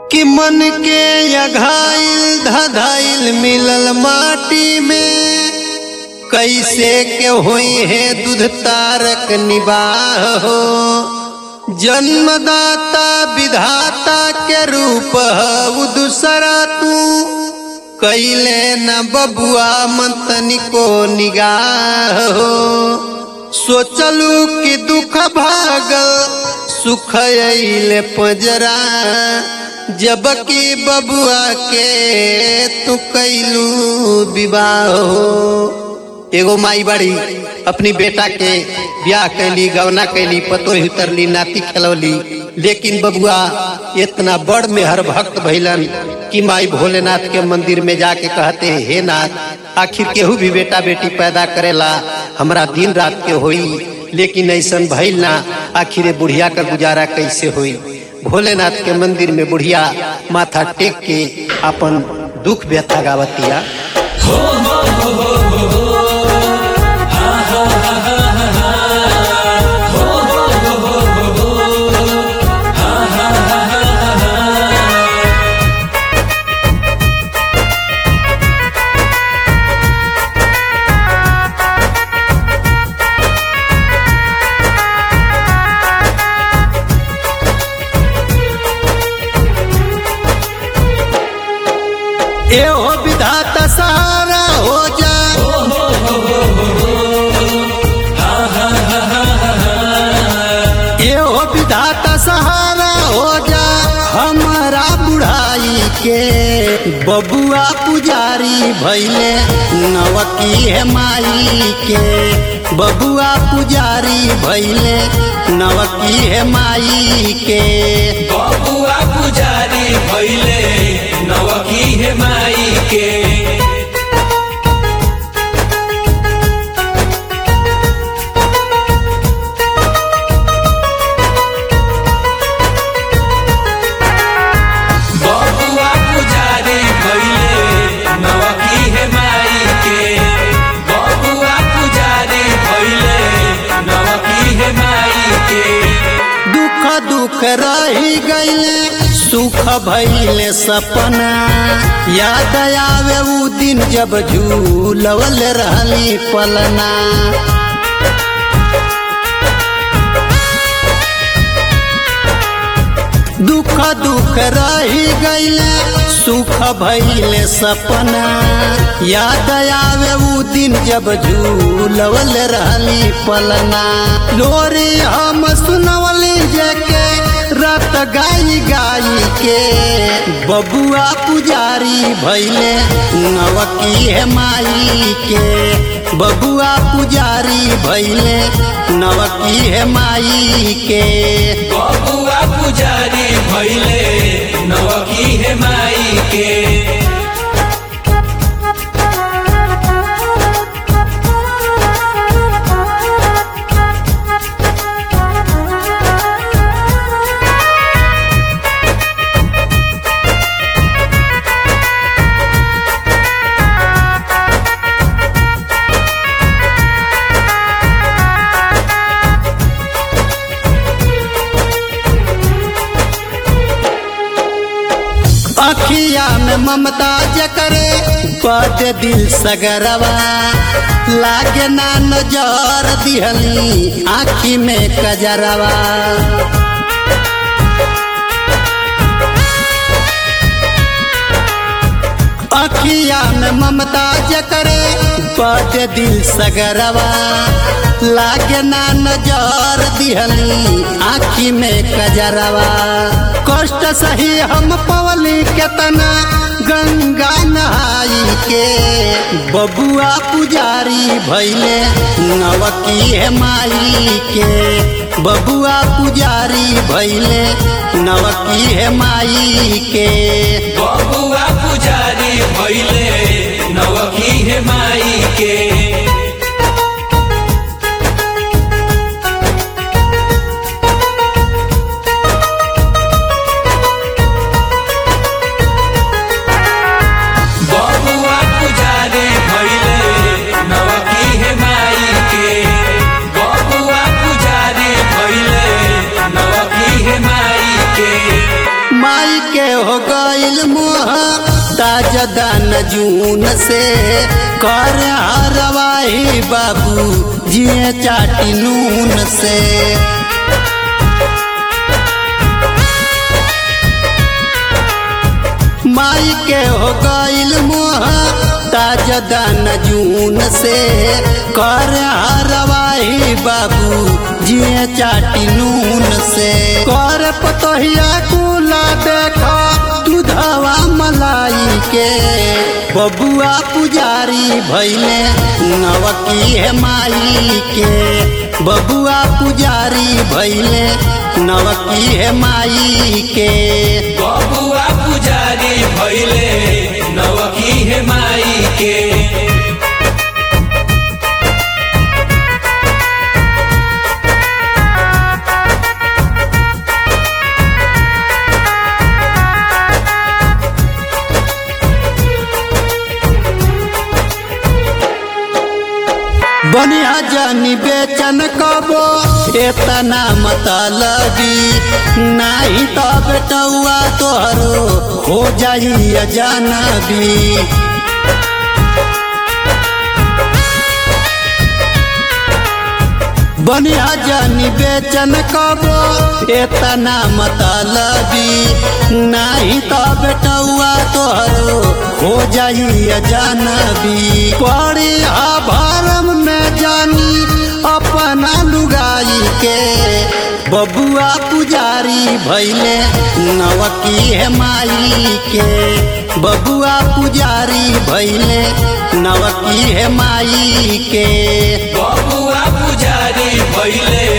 कि मन के अघाइल धधाइल मिलल माटी में कैसे के होई है दूध तारक निबाह हो जन्मदाता विधाता के रूप हऊ दूसरा तू कैले न बबुआ मंतनी को निगाह हो सोचलू कि दुख भागल सुख अइले पजरा जबकि बबुआ के तू कैलू विवाह हो एगो माई बड़ी अपनी बेटा के ब्याह कैली गवना कैली पतोही उतरली नाती खेलौली लेकिन बबुआ इतना बड़ में हर भक्त भैलन कि माई भोलेनाथ के मंदिर में जाके कहते हैं हे नाथ आखिर केहू भी बेटा बेटी पैदा करेला हमरा दिन रात के होई लेकिन ऐसन भइल ना आखिर बुढ़िया का गुजारा कैसे होई भोलेनाथ के मंदिर में बुढ़िया माथा टेक के अपन दुख व्यथा गावतिया एहो विधाता सहारा हो जा एहो विधाता सहारा हो जा हमारा बुढ़ाई के बबुआ पुजारी भैले नवकी है माई के बबुआ पुजारी भैले नवकी है माई के बबुआ पुजारी भैले नवकी हे माई के बबुआ पुजारी भैले नवकी हे माई के बबुआ पुजारी भैले नवकी हे माई के दुख दुख रही गईले सुख भइले सपना याद आवे उ दिन जब झूलवल रहली पलना दुख दुख रही गईले सुख भइले सपना याद आवे उ दिन जब झूलवल रहली पलना लोरी हम सुनवली जेके रात गाई गाई के बबुआ पुजारी भैले नवकी है माई के बबुआ पुजारी भैले नवकी है माई के बबुआ पुजारी भैले नवकी हे माई के अखिया में ममता जकरे बद दिल सगरवा लागे ना नजर दिहली आखी में कजरवा अखिया में ममता जकरे बद दिल सगरवा लागे ना नजर दिहली आखी में कजरवा कष्ट सही हम पवली केतना गंगा नहाई के बबुआ पुजारी भैले नवकी है माई के बबुआ पुजारी भैले नवकी है माई के बबुआ पुजारी भैले नवकी हे माई के बबुआ पुजारी भैले नवकी हे माई के बबुआ पुजारी भैले नवकी हे माई के माई के हो गईल मोह ताजा दान जून से कर हरवाही बाबू जिए चाटी नून से माई के हो गईल मोह ताजा दान जून से कर हरवाही बाबू जिए चाटी नून से कर पतोहिया कुला देखा दूधवा मलाई के बबुआ पुजारी भैले नवकी है माई के बबुआ पुजारी भैले नवकी है माई के बबुआ पुजारी भैले नवकी हे माई के बनिया जानी बेचन कबो एतना मत लगी नाही तो बेटौआ तोहरो हो जाई जानबी बनिया जानी बेचन कबो एतना मत लगी नाही तो बेटौआ तोहरो हो जाई जानबी पड़ी भरम में जानी अपना लुगाई के बबुआ पुजारी भैले नवकी है माई के बबुआ पुजारी भैले नवकी है माई के बबुआ पुजारी भैले